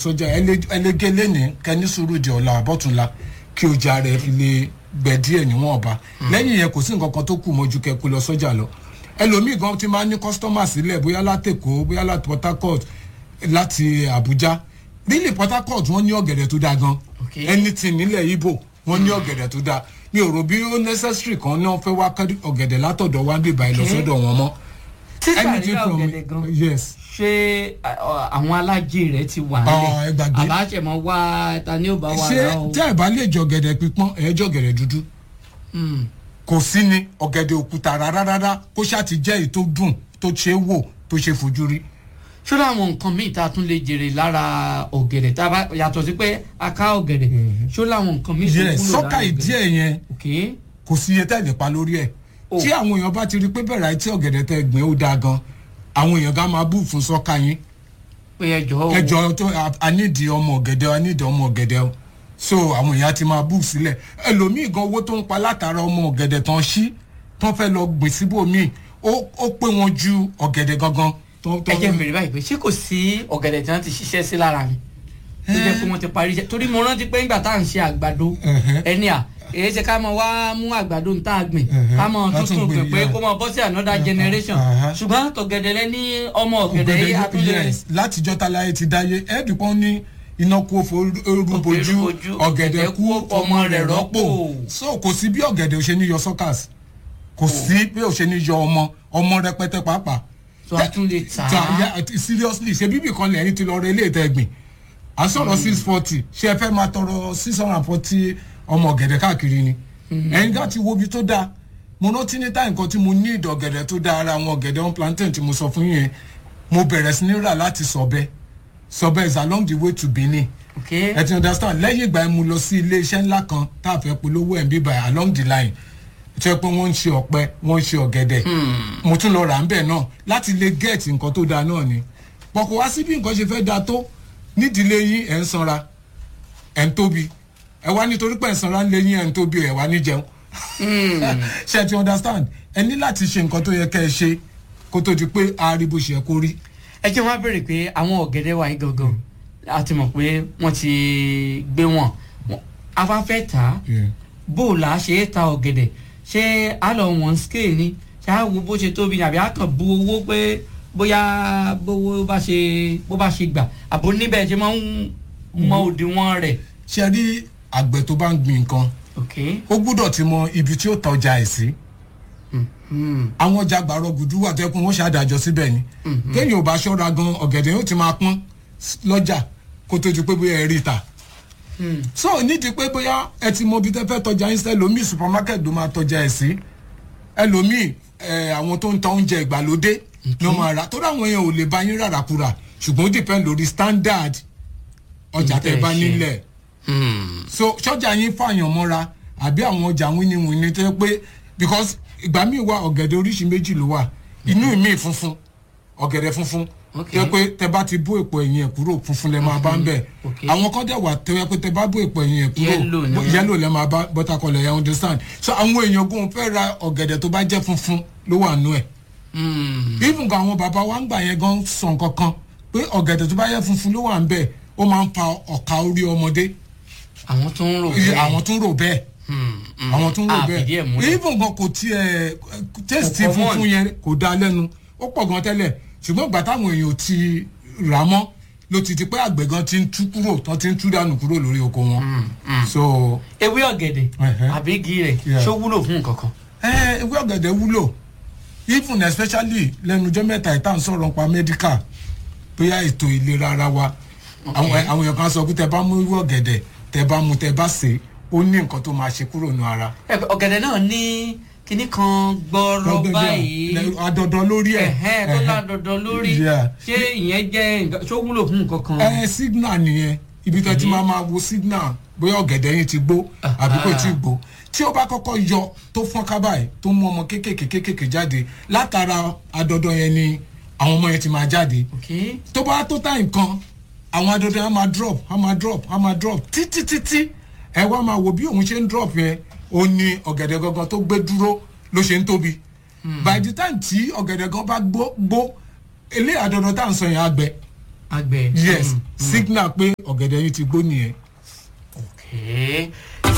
sọ́jà ẹlẹ́gẹ́ lẹ́nìí kẹ́ni sùúrù di ọ̀la àbọ̀túnla kí ọjà rẹ̀ fi lè gbẹ díẹ̀ níwọ̀n ọba lẹ́yìn yẹn kò sí nǹkan kan tó kù mọ́jú kẹ́ kó lọ sọ́jà lọ ẹlòmíì gan ti máa ní kọ́sítọ́mà sílẹ̀ bóyá látẹ̀kọ́ bóyá láti port harcourt láti abuja nílẹ̀ port harcourt wọ́n ní ọ̀gẹ̀dẹ̀ tó dáa gan Okay. anything nílẹ̀ ibo wọ́n ní ọ̀gẹ̀dẹ̀ tó dáa mi ò rò bí ó necessary kan náà fẹ́ wá kárí ọ̀gẹ̀dẹ̀ látọ̀dọ̀ wá bíbá ẹ lọ Okay. sọ́dọ̀ wọn mọ́ títà Anything rírà from- ọ̀gẹ̀dẹ̀ gan yes ṣé à- àwọn alájẹ rẹ ti wà Ọ̀, ẹ gbàgbé. àbáṣẹmọ wá ta ni ó bá wà ṣé rà o. tẹ́ ẹ̀ bá lè jọ ọ̀gẹ̀dẹ̀ pípọ́n ẹ̀ jọ ọ̀gẹ̀dẹ̀ dúdú Hmm. kò sí ni ọ̀gẹ̀dẹ̀ òkúta rárá rárá kó ṣáà ti jẹ́ èyí tó dùn tó ṣe é wò tó ṣe fojú rí. ṣó láwọn nǹkan míì tá a tún lè jèrè lára ọ̀gẹ̀dẹ̀ tá a bá yàtọ̀ sí pé a ká ọ̀gẹ̀dẹ̀ ṣó láwọn nǹkan míì tó yẹ wúlò sọ́kà lára ìdí ọ̀gẹ̀dẹ̀? ẹ̀ yẹn ok kò sí iye tẹ́ lè pa lórí ẹ̀ Oh. tí àwọn èèyàn bá ti rí pé bẹ̀rẹ̀ àìtí ọ̀gẹ̀dẹ̀ tẹ́ gbìn ó dáa gan àwọn èèyàn gan máa bú fún sọ́kà yín pé ẹjọ́ o ẹjọ́ tó anídìí ọmọ ọ̀gẹ̀dẹ̀ anídìí ọmọ ọ̀gẹ̀dẹ̀ o so àwọn èèyàn ti máa bú sílẹ̀ ẹlòmíì gan owó tó ń pa látara ọmọ ọ̀gẹ̀dẹ̀ tán sí tán fẹ́ lọ gbìn síbòmíì ó ó pé wọn ju ọ̀gẹ̀dẹ̀ gangan tó tó ẹ jẹ́ n béèrè báyìí pé ṣé kò sí ọ̀gẹ̀dẹ̀ tí wọ́n ti ṣiṣẹ́ sí lára mi tó jẹ́ pé wọ́n ti parí iṣẹ́ torí mo rántí pé nígbà tá à ń ṣe àgbàdo Ẹ̀hẹ́. ẹni à èyí ṣe ká mọ wá mú àgbàdo ń tá a gbìn Ẹ̀hẹ́. ká mọ Ká tún tuntun gbìn, gbìn pé yeah. kó mọ bọ́ sí another generation Ẹ̀hẹ́. ṣùgbọ́n tọ̀gẹ̀dẹ̀ lẹ ní ọmọ ọ̀gẹ̀dẹ̀ yìí a tún lè yes látijọ́ táláyé ti dáyé ẹ̀ẹ́dùpọ̀ ní iná kú òfò orúbojú Orúbojú, ọ̀gẹ̀dẹ̀ kú ọmọ rẹ̀ rọ́pò rọ́pò. so kò sí bí ọ̀gẹ̀dẹ̀ ò ṣe ní yọ sọ́kàs kò sí bí ò ṣe ní yọ ọmọ ọmọ rẹpẹtẹ pàápàá tó a tún lè tà ta á ya seriously ṣe bíbí kan lẹ́yìn ti lọ rẹ ilé ìtẹ́ gbìn à ń sọ̀rọ̀ six forty ṣé ẹ fẹ́ máa tọrọ six hundred and forty ọmọ ọ̀gẹ̀dẹ̀ káàkiri ni ẹ̀yin gá ti wo ibi tó dáa mo rántí ní táyì nǹkan tí mo ní ìdọ̀ ọ̀gẹ̀dẹ̀ tó dáa ara àwọn ọ̀gẹ̀dẹ̀ on plantain tí mo sọ fún yín yẹn mo bẹ̀rẹ̀ sí ní rà láti sọ̀bẹ sọ̀bẹ is along the way to benin ok ẹ ti understand lẹ́yìn ìgbà yẹn mo lọ sí ilé iṣẹ́ ńlá kan tá a fẹ́ polówó ẹ̀ ń bíbà along the line tó yẹ pé wọ́n ń ṣe ọ̀pẹ wọ́n ń ṣe ọ̀gẹ̀dẹ̀ mo tún lọ rà ń bẹ̀ náà láti lè get nǹkan tó dáa náà ni pọ̀kọ̀ wá sí bí nǹkan ṣe fẹ́ dáa tó nídìílé yín ẹ̀ ń sanra ẹ̀ ń tóbi ẹ̀ wá nítorí pé ẹ̀ ń sanra ń lé yín ẹ̀ ń tóbi ẹ̀ wá ní jẹun ṣe ti understand ẹ ní láti ṣe nǹkan tó yẹ kẹ́ ẹ ṣe kó tó di pé a rí bó ṣe yẹ kó rí. ẹ jẹ́ wọ́n á béèrè pé àwọn ọ̀gẹ̀dẹ̀ wa yìí gangan a ti mọ̀ pé wọ́n ti gbé wọn Wọ́n- a bá fẹ́ tà á Yeah. bó o là á ṣe é ta ọ̀gẹ̀dẹ̀ ṣé a lọ wọ̀n scale ni ṣé a wo bó ṣe tóbi ni àbí a kàn bu owó pé bóyá bówó bá ṣe bó bá ṣe gbà àbò níbẹ̀ ṣe máa ń mọ òdiwọ̀n rẹ̀. ṣe rí àgbẹ̀ tó bá ń gbin nǹkan ok ó gbúdọ̀ ti mọ ibi tí ó tọ́jà ẹ̀ sí hmm. àwọn ọjà gbàrọ̀ gùdú wà tẹ́kun wọ́n ṣàdájọ́ síbẹ̀ ni kéèyàn ò bá ṣọ́ra gan ọ̀gẹ̀dẹ̀ yóò ti máa pọ́n s- lọ́jà kó tó di pé bóyá ẹ rí ta Hmm. so nídìí pé bóyá ẹ ti mọ ibi tẹ́ fẹ́ tọ́jà yín sí ẹlòmíì supermarket ló máa tọ́jà ẹ̀ sí ẹlòmíì ẹ, àwọn tó ń ta oúnjẹ ìgbàlódé ló máa rà tó dáwọn èèyàn ò lè bá yín rárá kúrà ṣùgbọ́n ó depend lórí standard ọjà tẹ́ bá Ǹtẹ́ ṣe. nílẹ̀ Hmm. so sọjà yín fààyàn mọ́ra àbí àwọn ọjà wíníwíní tó yẹ pé because ìgbà míì wà ọ̀gẹ̀dẹ̀ oríṣi méjì ló wà inú mi funfun ọ̀gẹ̀dẹ̀ funfun Ok. tó yẹ pé tẹ bá ti bó èpo ẹ̀yìn ẹ̀ kúrò funfun lẹ máa bá ń bẹ̀ Ok. àwọn kan dẹ̀ wà tó yẹ pé tẹ bá bó èpo ẹ̀yìn ẹ̀ kúrò Yellow ni wọ́n. yẹ́lò lẹ máa bá bọ́tàkọlẹ̀ yẹn understand so àwọn èèyàn gún fẹ́ ra ọ̀gẹ̀dẹ̀ tó bá jẹ́ funfun ló wà nú ẹ̀ Hmm. even gan àwọn bàbá wa ń gbà yẹn gan sọ nǹkan kan pé ọ̀gẹ̀dẹ̀ tó bá yẹ funfun ló wà ń bẹ̀ ó máa ń fa ọ̀ka orí ọmọdé àwọn tó ń rò Iye bẹ́ẹ̀. àwọn tún rò bẹ́ẹ̀ Hmm. Hmm. àwọn tún rò Ah, fìdí ẹ̀ bẹ́ẹ̀ múlẹ̀. even gan kò tiẹ̀ tẹ́sítì Kò common. funfun yẹn kò dá lẹ́nu ó pọ̀ gan tẹ́lẹ̀ ṣùgbọ́n ìgbà táwọn èèyàn ti rà mọ́ ló ti di pé àgbẹ̀ gan ti ń tú kúrò tó ti ń tú dànù kúrò lórí oko wọn so ewé ọ̀gẹ̀dẹ̀ Ẹ̀hẹ́. àbí igi rẹ̀ Yeah. ṣó wúlò fún nǹkan kan. ẹ ewé ọ̀gẹ̀dẹ̀ wúlò even especially lẹ́nu ọjọ́ mẹ́ta ìta ń sọ̀rọ̀ nípa medical bóyá ètò ìlera ara wa àwọn àwọn èèyàn kan sọ pé tẹ bá mú ewé ọ̀gẹ̀dẹ̀ tẹ bá mú tẹ bá sè é ó ní nǹkan tó máa ṣe kúrò nù ara. Ẹ, ọ̀gẹ̀dẹ̀ náà ní kinní kan gbọ́rọ̀ báyìí adọ̀dọ̀ lórí ẹ̀ ẹ̀hẹ́n tó ládọ̀dọ̀ lórí Yeah. ṣé ìyẹn jẹ́ nǹkan ṣó wúlò fún nǹkan kan. ẹ signal nìyẹn ibi tó ti máa máa wo signal bóyá ọ̀gẹ̀dẹ̀ yín ti gbó àbí kò tí ì gbó tí ó bá kọ́kọ́ yọ tó fọ́n kábàáyé tó mú ọmọ kéékèèké kéékèèké jáde látara adọ̀dọ̀ yẹn ni àwọn ọmọ yẹn ti máa jáde ok tó bá tó tá nǹkan àwọn adọ̀dọ̀ yẹn á máa drop á máa drop á máa drop títí títí ẹ wá máa wo bí òun ṣe ń drop yẹn ó ní ọ̀gẹ̀dẹ̀ gangan tó gbé dúró ló ṣe ń tóbi by the time tí ọ̀gẹ̀dẹ̀ gan bá gbó gbó ilé àdọ̀dọ̀ tá à ń sọ yẹn á gbẹ àgbẹ̀. yes Mm, mm. signal pé ọ̀gẹ̀dẹ̀ yín ti gbó nìyẹn. Okay.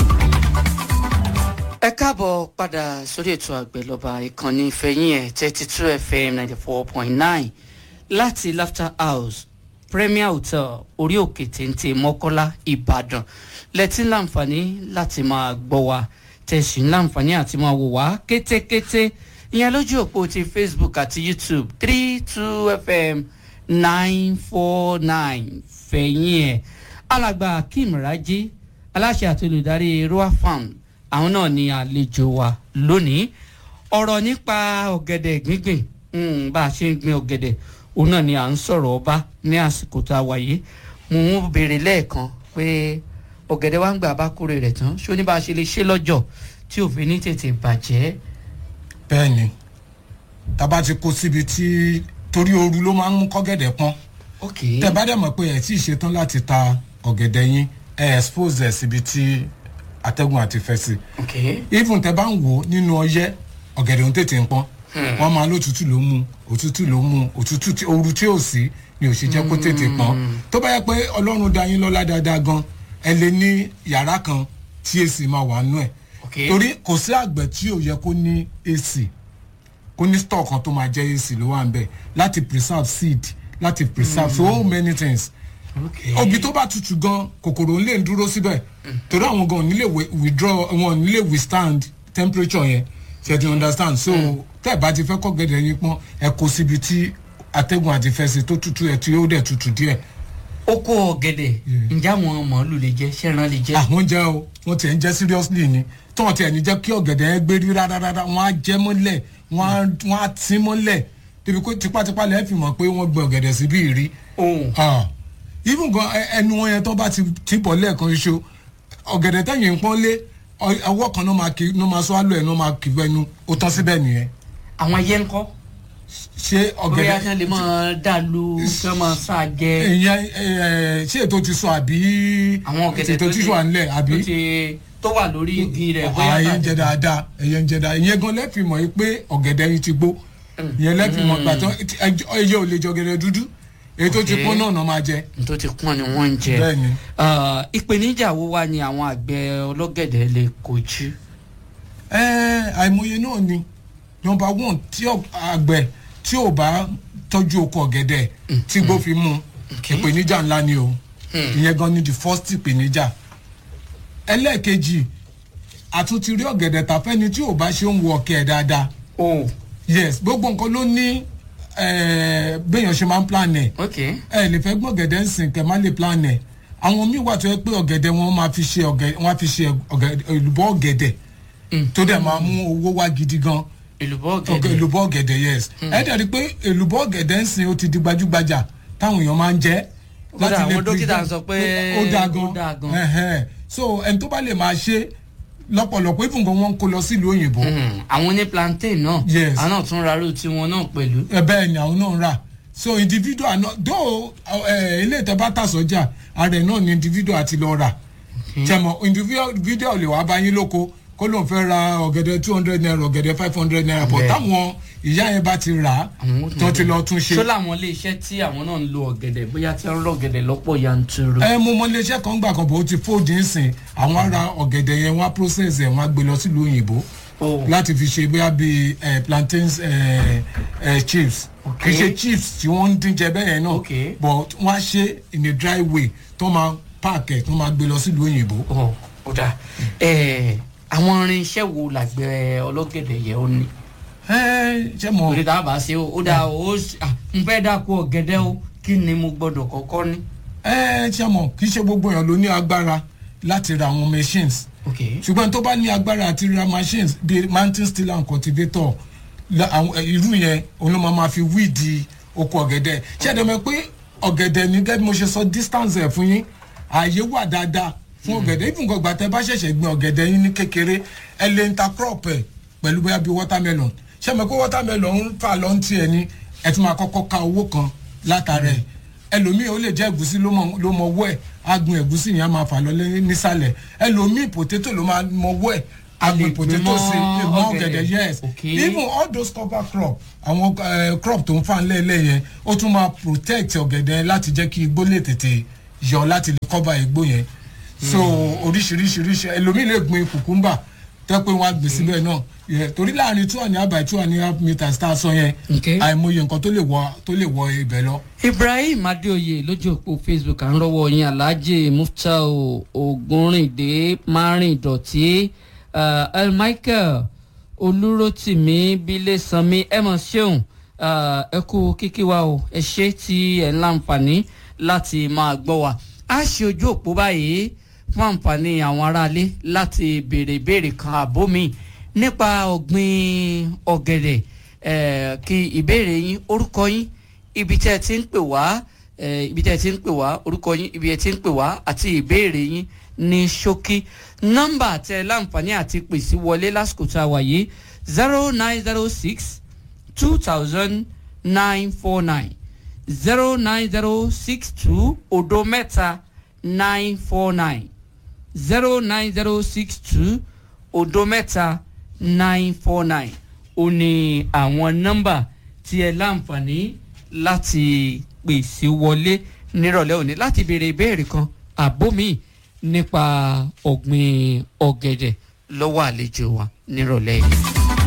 ẹ káàbọ̀ padà sórí ètò àgbẹ̀lọba ìkànnì ìfẹ̀yìn ẹ̀ thirty two fm ninety four point nine láti laughter house premier hotel orí òkè téńté mọ́kọ́lá ìbàdàn lẹ́tí láǹfààní láti máa gbọ́ wa tẹ̀sí láǹfààní àti máa wò wá kétékété ìyẹn lójú òpó ti facebook àti youtube three two fm nine four nine fẹ̀yìn ẹ̀ alàgbà akeem raji aláṣẹ àti olùdarí roa farm àwọn náà ni àlejò wa lónìí ọ̀rọ̀ nípa ọ̀gẹ̀dẹ̀ gbíngbìn mm, bá a ṣe ń gbin ọ̀gẹ̀dẹ̀ òun náà ni à ń sọ̀rọ̀ ọba ní àsìkò tá a wà yìí mo ń béèrè lẹ́ẹ̀kan pé ọ̀gẹ̀dẹ̀ wa ń gbà bá kórè rẹ̀ tán ṣó ní bá a ṣe lè ṣe lọ́jọ́ tí òfin ní tètè bàjẹ́. bẹ́ẹ̀ ni tábà ti kó síbi tí torí ooru ló máa ń mú kọ́gẹ̀dẹ̀ pọ́n ok tẹ bá dẹ̀ mọ̀ pé ẹ̀ tí ì ṣetán láti ta ọ̀gẹ̀dẹ̀ yín ẹ̀ expose ẹ̀ síbi tí atẹ́gùn àti fẹ́ sí ok even tẹ bá ń wò ó nínú ọyẹ́ ọ̀gẹ̀dẹ̀ ń tètè ń pọ́n wọ́n máa lótútù ló mú òtútù ló mú òtútù tí ooru tí ò sí ni ò ṣe jẹ́ kó tètè pọ́n tó bá yẹ pé ọlọ́run da yín lọ́lá dáadáa gan ẹ lè ní yàrá kan tí èsì máa wà nú ẹ̀ ok torí kò sí àgbẹ̀ tí ò yẹ kó ní èsì kó ní store kan tó máa jẹ́ èsì ló wà ń bẹ̀ láti preserve seed láti preserve so many things ok obì tó bá tutù gan kòkòrò ń lè dúró síbẹ̀ torí àwọn gan ò ní lè wi- withdraw wọn ò ní lè withstand temperature yẹn ṣe ti understand so tẹ́ ẹ̀ bá ti fẹ́ kọ́ gẹ̀dẹ̀ yín pọ́n ẹ kó síbi tí atẹ́gùn àti fẹsẹ̀ tó tutù ẹ̀ tí ó dẹ̀ tutù díẹ̀ oko ọ̀gẹ̀dẹ̀ ǹjẹ́ àwọn màálù lè jẹ́ ṣẹ́ran lè jẹ́. àwọn jẹ́ o wọ́n tiẹ̀ ń jẹ́ seriously ni tí wọ́n tiẹ̀ ní jẹ́ kí ọ̀gẹ̀dẹ̀ yẹn gbé rí rárá wọ́n á jẹ́ mọ́lẹ̀ wọ́n á wọ́n á tí mọ́lẹ̀ débi pé tipátipá lẹ́ẹ̀ fi mọ̀ pé wọ́n gbé ọ̀gẹ̀dẹ̀ síbí rí ohun Ah, even gan ẹ- ẹnu wọn yẹn tó bá ti ti bọ̀ lẹ́ẹ̀kan iṣo ọ̀gẹ̀dẹ̀ tẹ̀yìn ń pọ́n lé ọ- ọwọ́ kan náà máa kì náà máa sọ àlọ́ ẹ̀ náà máa kì bẹ́nu ó tán síbẹ̀ nìyẹn àwọn ẹyẹ ńkọ́ ṣé bóyá ọ̀gẹ̀dẹ̀ kí wọ́n lè máa dàlú kí wọ́n máa sá jẹ ìyẹn ẹ, ṣé ètò ti sọ àbí àwọn ọ̀gẹ̀dẹ̀ ètò ti sọ à ń lẹ̀ àbí tó ti tó wà lórí igi rẹ̀ bóyá ẹyẹ ń tàbí- jẹ dáadáa ẹyẹ ń jẹ dáadáa ìyẹn gan lẹ́fì mọ̀ yìí pé ọ̀gẹ̀dẹ̀ yìí ti gbó ìyẹn lẹ́fì mọ̀ gbàtọ́ ẹyẹ ò lè jẹ ọ̀gẹ̀dẹ̀ dúdú èyí tó ti Okay. pọ́n náà náà máa jẹ tó ti pọ́n ni wọ́n ń jẹ bẹ́ẹ̀ ni. Ah, ìpèníjà wo wá ni àwọn àgbẹ̀ ọlọ́gẹ̀dẹ̀ lè kojú. ẹ àìmọye náà ni nọmba one tí ọ- àgbẹ̀ tí ò bá tọ́jú oko ọ̀gẹ̀dẹ̀ tí gbó fi mú ìpèníjà ńlá ni o ìyẹn gan ni the first ìpèníjà ẹlẹ́ẹ̀kejì àtúntì rí ọ̀gẹ̀dẹ̀ tàfẹ́ni tí ò bá ṣe ń wọ ọ̀kẹ́ ẹ̀ dáadáa oh yes gbogbo nǹkan ló ní eh, béèyàn ṣe máa ń plan ẹ̀ ok ẹ lè fẹ́ gbọ́ ọ̀gẹ̀dẹ̀ ń sìn kẹ́ má lè plan ẹ̀ àwọn míì wà tó yẹ pé ọ̀gẹ̀dẹ̀ wọn máa fi ṣe ọ̀gẹ̀dẹ̀ wọn á fi ṣe ọ̀gẹ̀dẹ̀ èlùbọ́ ọ̀gẹ̀dẹ̀ tó dẹ̀ máa mú owó wá gidi gan èlùbọ́ ọ̀gẹ̀ ọ̀gẹ̀dẹ̀ èlùbọ́ ọ̀gẹ̀dẹ̀ yes ẹ dẹ̀ rí i pé èlùbọ́ ọ̀gẹ̀dẹ̀ ń sìn ó ti di gbajúgbajà táwọn èèyàn máa ń jẹ Kódà láti lè àwọn dókítà prevent- sọ pé ó dáa ó dáa gan. gan ẹ̀hẹ́n. so ẹni tó bá lè máa ṣe lọ́pọ̀lọpọ̀ even gan wọn kó lọ sílùú òyìnbó Hmm, àwọn ní plantain náà Yes. àwọn náà tún rárú tiwọn náà pẹ̀lú. ẹ bẹ́ẹ̀ ni àwọn náà ń rà so individual náà though ẹ ilé ìtẹ́ bá tà sọ́jà ààrẹ náà ni individual àti lọ rà tẹmọ individual lè wá bá yín lóko kó lóun fẹ́ ra ọ̀gẹ̀dẹ̀ two hundred naira ọ̀gẹ̀dẹ̀ five hundred naira but Bẹ́ẹ̀. táwọn ìyá yẹn bá ti rà á Àwọn ó tún tó ti bẹ̀rẹ̀. lọ tún ṣe. ṣó làwọn ilé iṣẹ́ tí àwọn náà ń lo ọ̀gẹ̀dẹ̀ bóyá tí wọ́n ń lọ ọ̀gẹ̀dẹ̀ lọ́pọ̀ yanturu. ẹ mo mọ iléeṣẹ́ kan gbà kan bó ti fóòdì ń sìn àwọn ará ọ̀gẹ̀dẹ̀ yẹn wọ́n á process ẹ̀ wọ́n á gbé lọ sílùú òyìnbó Oh. láti fi ṣe bóyá bíi eh, plantains eh, eh, chips kì í ṣe chips tí wọ́n ń dín jẹ bẹ́ẹ̀ yẹn náà Okay. but wọ́n á ṣe in a dry way tó máa pack ẹ̀ tó máa gbé lọ sílùú òyìnbó. Ọ̀, ó dáa Ẹ̀, àwọn irinṣẹ́ wo làgbẹ̀ ọlọ́gẹ̀dẹ̀ yẹ ó ní. ẹ ṣe mọ òde tá a bá ṣe ó ó dáa ó ṣ- ah, n fẹ́ dáko ọ̀gẹ̀dẹ̀ o kí ni mo gbọ́dọ̀ kọ́kọ́ ní. ẹ ṣe mọ kì í ṣe gbogbo èèyàn ló ní agbára láti ra àwọn machines ok ṣùgbọ́n tó bá ní agbára àti ra machines bíi mountain stiller and cultivator la- àwọn- eh, irú yẹn òun ló máa ma fi wíìdì oko ọ̀gẹ̀dẹ̀ ṣé ẹ̀dẹ̀ mọ̀ pé ọ̀gẹ̀dẹ̀ ní gẹ́gẹ́ bí mo ṣe sọ distance ẹ̀ fún yín ààyè wà dáadáa fún ọ̀gẹ̀dẹ̀ even gbọ̀gbà tẹ bá ṣẹ̀ṣẹ̀ gbin ọ̀gẹ̀dẹ̀ yín ní kékeré ẹ lè intercrop ẹ̀ pẹ̀lú bóyá bíi watermelon ṣé mọ̀ pé watermelon ń fà lọ́n tiẹ̀ ni ẹ tún máa kọ́kọ́ ka owó kan látara ẹ̀ ẹlòmíì ó lè jẹ́ ẹ̀gúsí ló mọ ló mọ owó ẹ̀ agun ẹ̀gúsí yẹn á máa fà lọ lé- nísàlẹ̀ ẹlòmíì potato ló máa mọ owó ẹ̀ A lè agbè potato gbìn sí mọ́ mọ́ ọ̀gẹ̀dẹ̀. ọ̀gẹ̀dẹ̀ yes Okay. even all those cover crop àwọn eh, crop tó ń fà lẹ́lẹ́ yẹn ó tún máa protect ọ̀gẹ̀dẹ̀ láti jẹ́ kí igbó lè tètè yọ láti lè cover igbó yẹn so oríṣiríṣiríṣi ẹlòmíì lè gbin kùkúmbà tẹ́ pé wọ́n á gbé síbẹ̀ náà Yeah, torí láàrin two and a half by two and a half meters tá a sọ yẹn Okay. àìmọye nǹkan tó lè wọ tó lè wọ ibẹ̀ lọ. ibrahim adéoyè lójú òpó facebook à ń rọwọ yín alhaji muftau ogunrinde márìndọ̀tí uh, el michael olúrótìmí bílẹ̀sánmi ẹ̀mọ̀ ṣeun uh, ẹ kú kíkí wa o ẹ ṣe tí ẹ ń láǹfààní láti máa gbọ́ wa a ṣe ojú òpó báyìí fún àǹfààní àwọn aráalé láti béèrè ìbéèrè kan àbó mi nípa ọ̀gbìn ọ̀gẹ̀dẹ̀ eh, kí ìbéèrè yín orúkọ yín ibi tí ẹ ti ń pè wá eh, ibi tí ẹ ti ń pè wá orúkọ yín ibi ẹ ti ń pè wá àti ìbéèrè yín ní ṣókí nọ́mbà tẹ láǹfààní àti pèsè wọlé lásìkò tá a wà yìí zero nine zero six two thousand nine four nine zero nine zero six two odo mẹ́ta nine four nine zero nine zero six two odo mẹ́ta nine four nine ó ní àwọn nọ́mbà tí ẹ láǹfààní láti pèsè wọlé nírọ̀lẹ́ òní láti béèrè ìbéèrè kan àbómi nípa ọ̀gbìn ọ̀gẹ̀dẹ̀ lọ́wọ́ àlejò wa nírọ̀lẹ́ yìí.